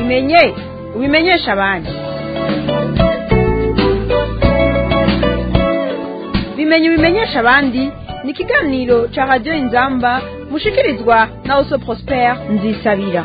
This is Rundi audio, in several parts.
ubimenye ubimenyesha abandi bimenye ubimenyesha abandi ni ikiganiro cya radiyo inzamba mushikirizwa na oso prospere nzisabira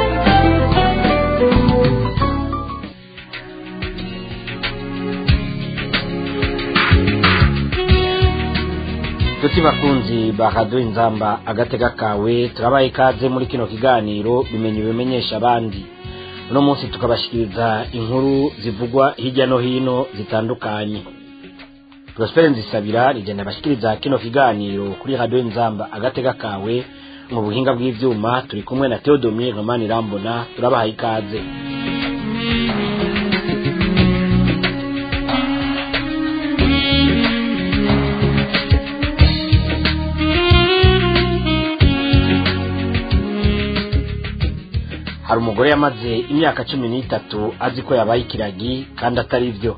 tuti bakunzi ba radiyo inzamba agatega kawe turabaye ikaze muri kino kiganiro bimenye bimenyesha abandi uno munsi tukabashikiriza inkuru zivugwa hirya no hino zitandukanye prospere nzisabira rigenda abashikiriza kino kiganiro kuri radiyo inzamba agatega kawe mu buhinga bw'ivyuma turi kumwe na theodomire romani rambona turabahaye ikaze hari umugore yamaze imyaka cumi n'itatu azi ko yabaye ikiragi kandi atari byo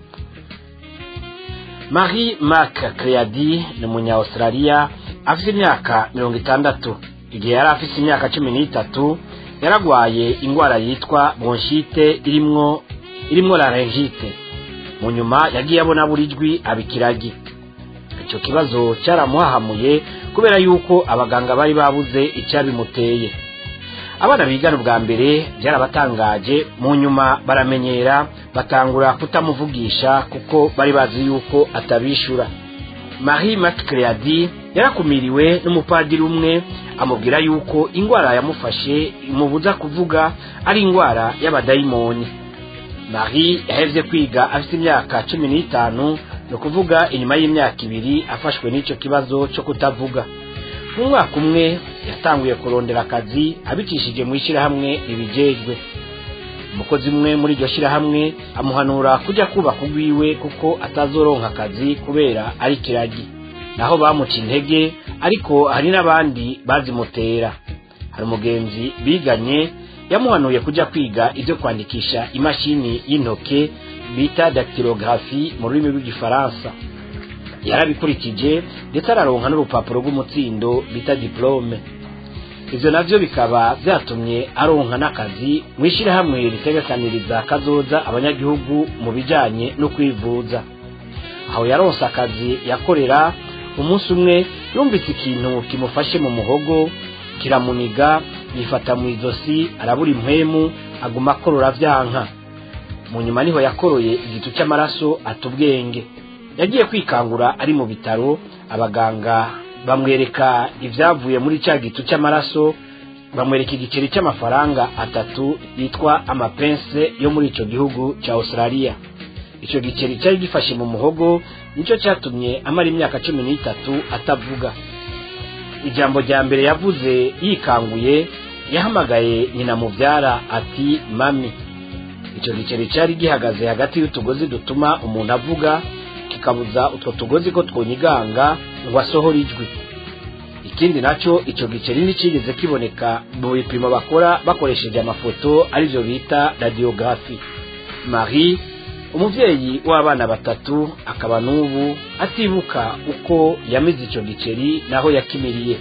marie mark creadi ni umunya australia afite imyaka mirongo itandatu igihe yari afite imyaka cumi n'itatu yaragwaye indwara yitwa bronchite irimwo irimwo laryngite mu nyuma yagiye abona buri jwi aba ikiragi icyo kibazo cyaramuhahamuye kubera yuko abaganga bari babuze icyabimuteye abana bigana ubwa mbere byarabatangaje mu nyuma baramenyera batangura kutamuvugisha kuko bari bazi yuko atabishura marie macreadi yarakumiriwe n'umupadiri umwe amubwira yuko indwara yamufashe imubuza kuvuga ari indwara y'abadayimoni marie yahevye kwiga afite imyaka cumi n'itanu ni ukuvuga inyuma y'imyaka ibiri afashwe n'icyo kibazo cyo kutavuga mu mwaka umwe yatanguye kurondera akazi abicishije mu ishyirahamwe ribijejwe umukozi umwe muri iryo shyirahamwe amuhanura kujya kubaka urwiwe kuko atazoronka akazi kubera ari kiragi naho bamuca intege ariko hari n'abandi bazimutera hari umugenzi biganye yamuhanuye kujya kwiga ibyo kwandikisha imashini y'intoke bita dactylographie mu rurimi rw'igifaransa yarabikurikije ndetse araronka n'urupapuro rw'umutsindo bita diplome ivyo navyo bikaba vyatumye aronka n'akazi mu ishyirahamwe ritegekaniriza kazoza abanyagihugu mu bijanye no kwivuza aho yaronse akazi yakorera umunsi umwe yumvise ikintu kimufashe mu muhogo kiramuniga yifata mu izosi arabura impwemu aguma akorora vyanka mu nyuma niho yakoroye igitu c'amaraso ata ubwenge yagiye kwikangura ari mu bitaro abaganga bamwereka ibyavuye muri cya gitu cy'amaraso bamwereka igiceri cy'amafaranga atatu yitwa amapense yo muri icyo gihugu cya australia icyo giceri cyari gifashe mu muhogo nicyo cyatumye amara imyaka cumi n'itatu atavuga ijambo rya mbere yavuze yikanguye yahamagaye nyina mubyara ati mami icyo giceri cyari gihagaze hagati y'utugozi dutuma umuntu avuga kikabuza utwo tugozi ko twonyiganga ngo asohore ijwi ikindi nacyo icyo giceri ntikigeze kiboneka mu bipimo bakora bakoresheje amafoto aribyo bita radiyogarafi marie umubyeyi w'abana batatu akaba n'ubu atibuka uko yamize icyo giceri naho yakimiriye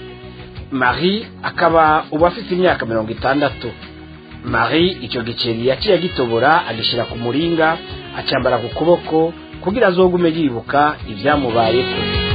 marie akaba ubu afite imyaka mirongo itandatu marie icyo giceri yaciye agitobora agishyira ku muringa acyambara ku kuboko kugira azogume yibuka ibyamubayeko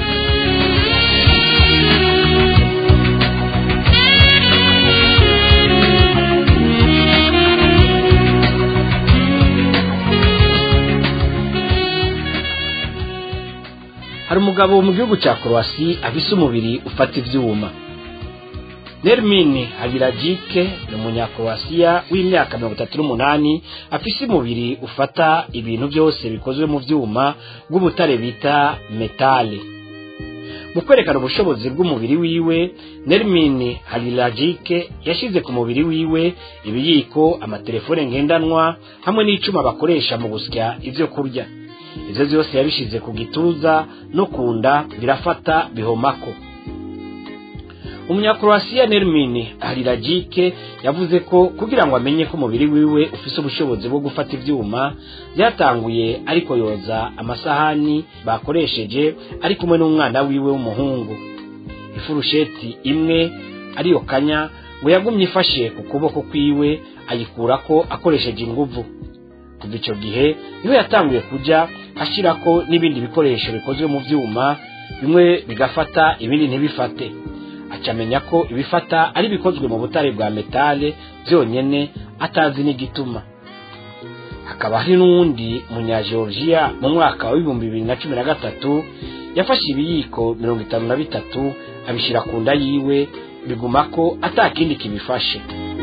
hari umugabo mu gihugu cya korowasi afise umubiri ufata ivyuma nermine habirajike ni umunyakorowasiya w'imyaka mirongo itatu n'umunani afise umubiri ufata ibintu byose bikozwe mu vyuma bw'ubutare bita metale mu kwerekana ubushobozi bw'umubiri wiwe nermine habirajike yashize ku mubiri wiwe ibiyiko amatelefone ngendanwa hamwe n'icuma bakoresha mu gusya ivyo kurya ivyo vyose yabishize ku gituza no ku nda birafata bihomako umunyakroasiya nermine harirajike yavuze ko kugira ngo amenye ko umubiri wiwe ufise ubushobozi bwo gufata ivyuma byatanguye ariko yoza amasahani bakoresheje ari kumwe n'umwana wiwe w'umuhungu ifurusheti imwe ariyo kanya ngo yagumye ifashe ku kuboko kwiwe ayikurako akoresheje inguvu kuva icyo gihe niwe yatanguye kujya ashyirako n'ibindi bikoresho bikozwe mu byuma bimwe bigafata ibindi ntibifate acamenya ko ibifata ari bikozwe mu butare bwa metale byonyine atazi n'igituma hakaba hari n'uwundi munyageorgia mu mwaka w'ibihumbi bibiri na cumi na gatatu yafashe ibiyiko mirongo itanu na bitatu abishyira ku nda yiwe biguma ko atakindi kibifashe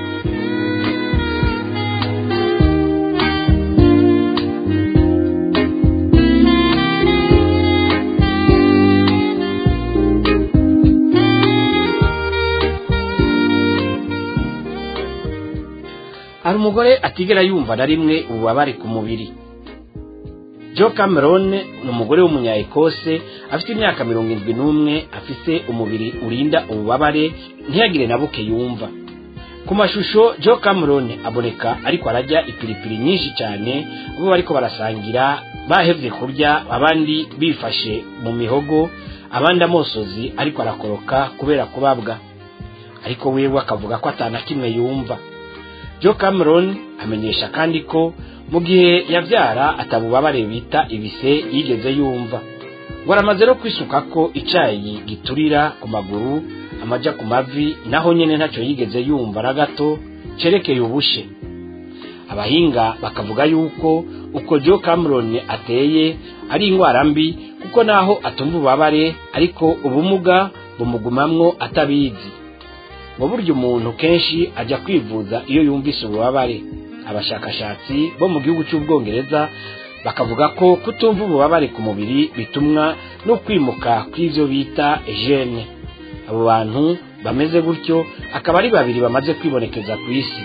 hari umugore atigera yumva na rimwe ububabare ku mubiri joe cameron ni umugore w'umunya-ekose afite imyaka mirongo irindwi n'umwe afite umubiri urinda ububabare ntiyagire na buke yumva ku mashusho joe cameron aboneka ariko arajya ipiripiri nyinshi cyane bo bariko barasangira bahevye kurya abandi bifashe mu mihogo abandi amosozi ariko arakoroka kubera kubabwa ariko wewe akavuga ko atana kimwe yumva joe cameron amenyesha kandi ko mu gihe yabyara atabubabare bita ibise yigeze yumva ngo aramaze no kwisuka ko icyayi giturira ku maguru amaja ku mavi naho nyine ntacyo yigeze yumva na gato cerekeye ubushe abahinga bakavuga yuko uko joe cameron ateye ari indwara mbi kuko naho atumva ububabare ariko ubumuga bumugumamwo atabizi ngo burya umuntu kenshi ajya kwivuza iyo yumvise ububabare abashakashatsi bo mu gihugu cy'ubwongereza bakavuga ko kutumva ububabare ku mubiri bitumwa no kwimuka kw'ibyo bita gene abo bantu bameze gutyo akaba ari babiri bamaze kwibonekeza ku isi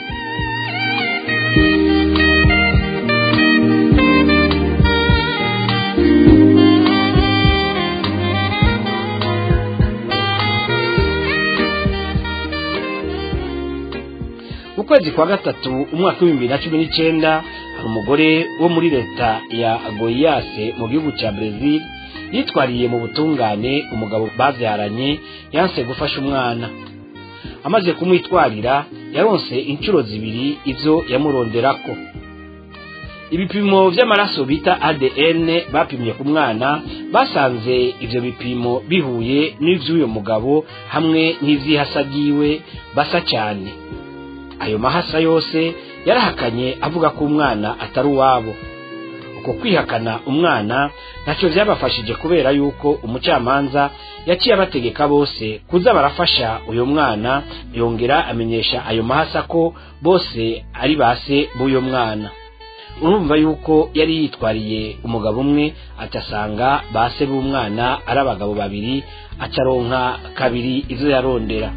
mu kwezi kwa gatatu umwaka w'ibihumbi bibiri na cumi n'icyenda hari umugore wo muri leta ya goyase mu gihugu cya brezil yitwariye mu butungane umugabo babyaranye yanse gufasha umwana amaze kumwitwarira yaronse inshuro zibiri ibyo yamuronderako ibipimo by'amaraso bita adn bapimye ku mwana basanze ibyo bipimo bihuye n'iby'uyu mugabo hamwe n'iby'ihasagiwe basa cyane ayo mahasa yose yarahakanye avuga ko umwana atari uwabo uko kwihakana umwana ntacyo byabafashije kubera yuko umucamanza yaciye abategeka bose kuza barafasha uyu mwana yongera amenyesha ayo mahasa ko bose ari base b'uyu mwana urumva yuko yari yitwariye umugabo umwe atasanga base b'umwana ari abagabo babiri acaronka kabiri izo yarondera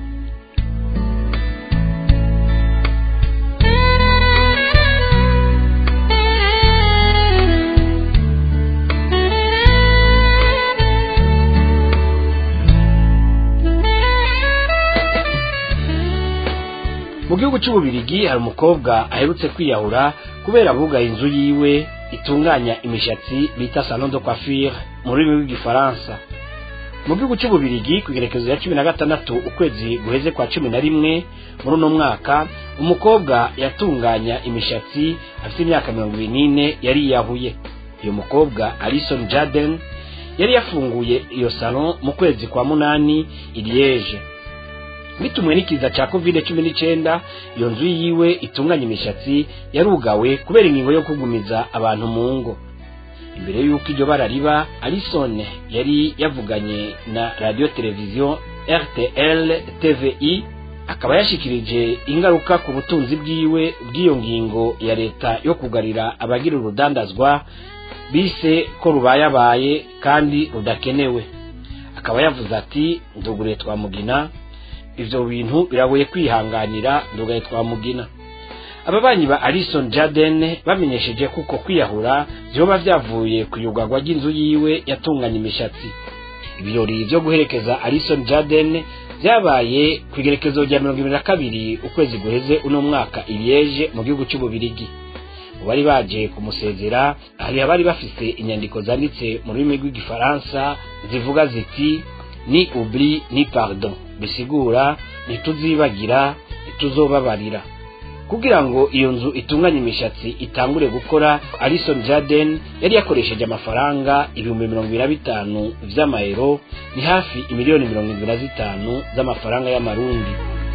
mu gihugu cy'ububirigi hari umukobwa aherutse kwiyahura kubera abugaye inzu yiwe itunganya imishatsi bita salon de coiffure mu rurimi rw'igifaransa mu gihugu cy'ububirigi ku igerekezo ya cumi na gatandatu ukwezi guheze kwa cumi na rimwe muri uno mwaka umukobwa yatunganya imishatsi afite imyaka mirongo ibiri n'ine yariyahuye uyu mukobwa alison jaden yari yafunguye iyo salon mu kwezi kwa munani i liege bitumwe n'ikiza cya covid cumi n'icyenda iyo nzu yiwe itunganya imishatsi yarugawe kubera ingingo yo kugumiza abantu mu ngo imbere y'uko iryo bara riba alison yari yavuganye na radiyo televiziyo rtl tvi akaba yashikirije ingaruka ku butunzi bwiwe bw'iyo ngingo ya leta yo kugarira abagira urudandazwa bise ko rubayabaye kandi rudakenewe akaba yavuze ati ndugure twamugina ivyo bintu biragoye kwihanganira ndugaye twamugina ababanyi ba alison jaden bamenyesheje kuko kwiyahura vyoba vyavuye ku yugagwa ry'inzu yiwe yatunganya imishatsi ibirori vyo guherekeza alison jaden vyabaye ku igerekezo rya mirongo ibiri na kabiri ukwezi guheze uno mwaka iliege mu gihugu c'ububirigi mu bari baje kumusezera hari abari bafise inyandiko zanditse mu rurimi rw'igifaransa zivuga ziti ni oubli ni pardon bisigura ntituzibagira ntituzobabarira kugira ngo iyo nzu itunganye imishatsi itangure gukora alison jaden yari yakoresheje amafaranga ibihumbi mirongo ibiri na bitanu vy'amayero ni hafi imiliyoni mirongo indwi na zitanu z'amafaranga y'amarundi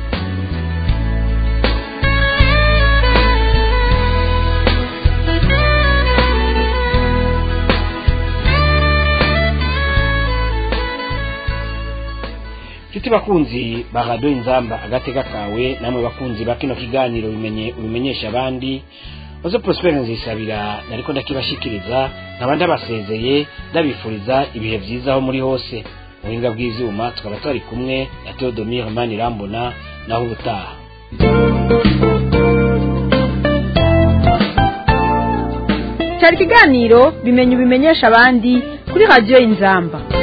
nshuti bakunzi ba radiyo inzamba agatega kawe namwe bakunzi ba kino kiganiro bimenye ubimenyesha abandi maze prospere nzisabira nariko ndakibashikiriza nkaba ndabasezeye ndabifuriza ibihe vyiza aho muri hose mu buhinga bw'ivyuma tukaba twari kumwe na theodomire manirambona naho ubutaha cyari ikiganiro bimenye ubimenyesha abandi kuri radiyo inzamba